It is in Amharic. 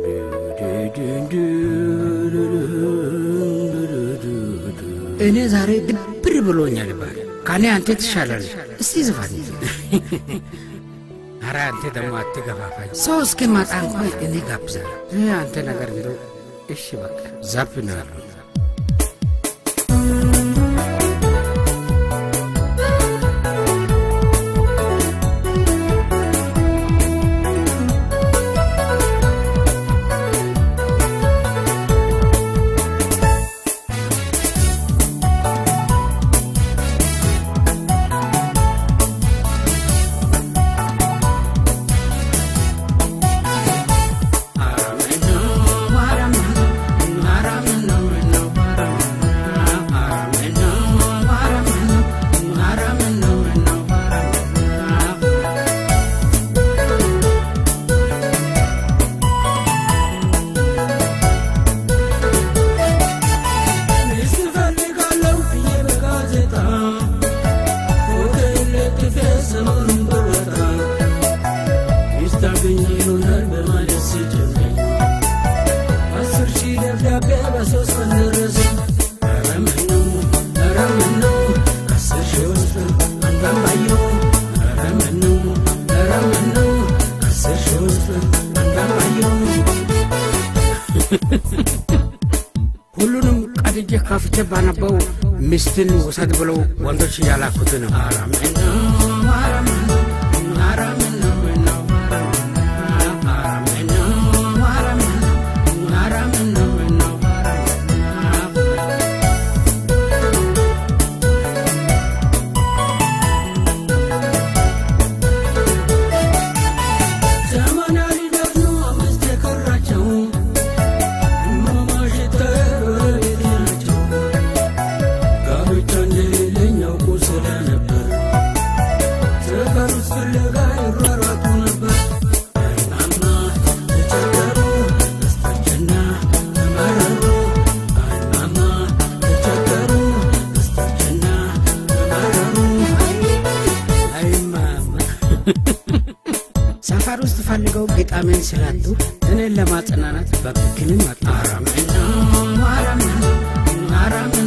እኔ ዛሬ ድብር ብሎኛል ይባል ከኔ አንተ ትሻላለህ። እስቲ ዝፋን። ኧረ አንተ ደግሞ አትገፋፋኝ። ሰው እስኪመጣ እንኳን እኔ ጋብዛለሁ። ይህ አንተ ነገር እንደው እሺ በቃ ዛፕ ነው ያለው። ሁሉንም ቀድጄ ከፍቼ ባነበው ሚስትን ውሰድ ብለው ወንዶች እያላኩት ነው። ሰፈር ውስጥ ፈልገው ግጣሜን ስላጡ እኔን ለማጽናናት በብክንም መጣ